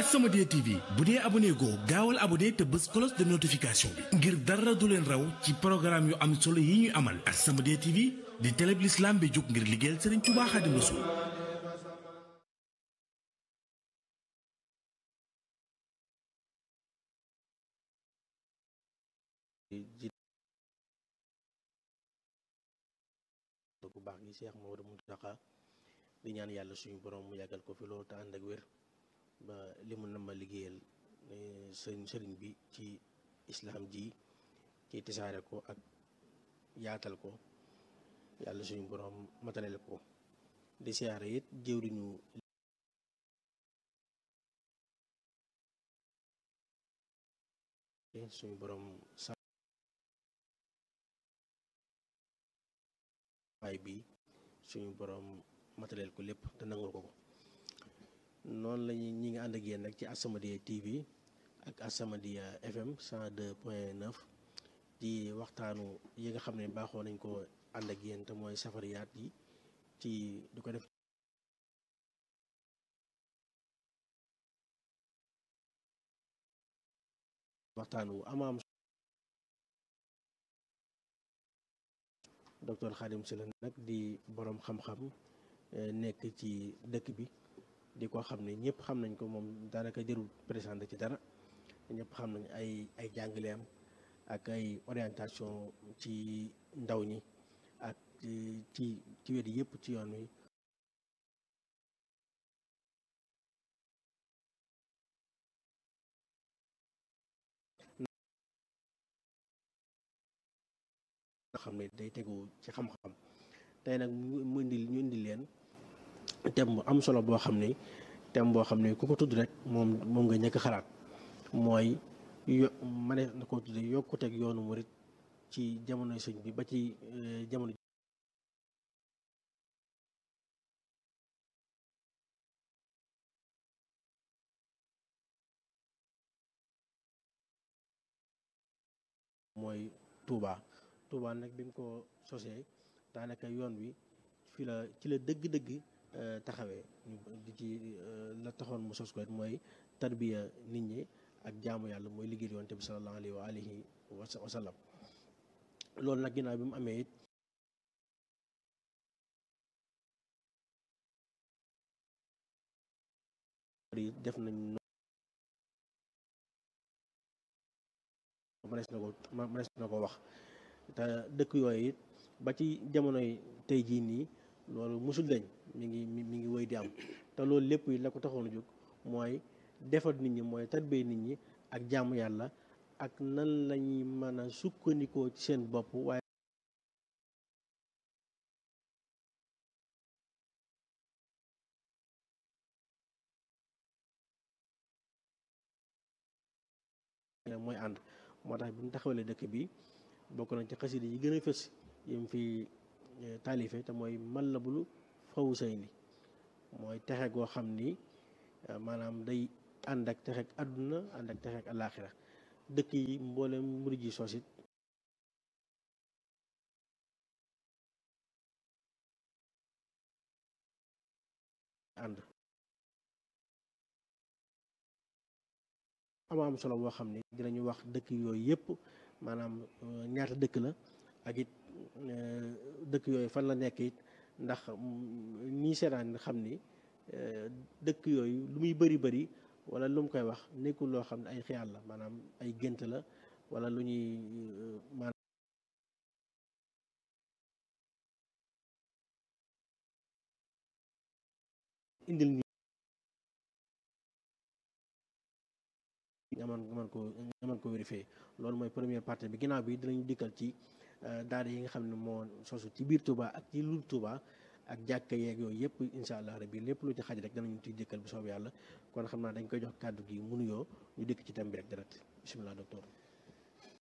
As-Samadiyya TV bu dee abonné goo gaawal abonné te bës cloche de notification bi ngir dara du leen raw ci programme yu am solo yi ñuy amal As-Samadiyya TV di télé bi l'islam bi jóg ngir liggéeyal Serigne Touba Xaadimu Rasuul bu baax gi Cheikh Maodo Mountakha di ñaan yàlla suñu borom mu yàggal ko fi loolu te ànd ak wér ba li mu nama liggéeyal sëriñ sëriñ bi ci islaam ji ci tisaare ko ak yaatal ko yàlla suñu borom mataleel ko di siyaare it jëwriñu suñu borom sa waay bi suñu borom mataleel ko lépp te nangul ko ko noonu lañu ñi ngi ànd ak yéen nag ci As-Samadiyya TV ak As-Samadiyya FM 102 point 9 di waxtaanu yi nga xam ne baaxoo nañ ko ànd ak yéen te mooy safariyaat yi ci du ko def waxtaanu amaam docteur Khadim Sylla nag di boroom xam-xam nekk ci dëkk bi di ko xam ne ñëpp xam nañ ko moom daanaka jërul présenté ci dara ñëpp xam nañ ay ay jàngaleem ak ay orientation ci ndaw ñi ak ci ci wet yëpp ci yoon wi nga xam ne day tegu ci xam-xam tey nag mu indi ñu indi leen thème bu am solo boo xam ne thème boo xam ne ku ko tudd rek moom moom nga ñëkk xalaat mooy yo ma ne na ko tudde yokkuteeg yoonu murit ci jamonoy sëñ bi ba ci jamono mooy Touba Touba nag bi mu ko sosee daanaka yoon wi fi la ci la dëgg-dëgg taxawee di ci la taxoon mu sos ko mooy tarbiya nit ñi ak jaamu yàlla mooy liggéey yonte bi sallallahu alayhi wa alihi wa sallam loolu nag ginnaaw bi mu amee it def nañ mënees na ko mënees na ko wax te dëkk yooyu it ba ci jamonoy tey jii nii loolu musul dañ mi ngi mi ngi woy di am te loolu lépp yi la ko taxoon a jóg mooy defar nit ñi mooy tarbee nit ñi ak jaamu yàlla ak nan lañuy mën a sukkandikoo ci seen bopp waaye mooy ànd moo tax bi mu taxawalee dëkk bi bokk nañ ci xasida yi gën a fës yim fi taalife te mooy Matlabul Fawzayni mooy texe goo xam ni maanaam day ànd ak texek àdduna ànd ak texek alaaxira dëkk yi mboolem murid yi sosit ànd ama am solo boo xam ne dinañu wax dëkk yooyu yëpp maanaam ñaata dëkk la ak it dëkk yooyu fan la nekk it ndax ñii seetaan xam ni dëkk yooyu lu muy bëri bëri wala lu mu koy wax nekkul loo xam ne ay xiyaal la maanaam ay gént la wala lu ñuy maanaam indil ñu nga mën nga mën ko nga mën ko vérifier loolu mooy première partie bi ginnaaw bi dinañu dikkal ci daara yi nga xam ne moo sosu ci biir Touba ak ci lu Touba ak jàkka yeeg yooyu yëpp incha allah rabbi lépp lu ci xaj rek danañu ci dikkal bu soob yàlla kon xam naa dañ koy jox kàddu gi mu nuyoo ñu dikk ci thème bi rek direct bisimilah docteur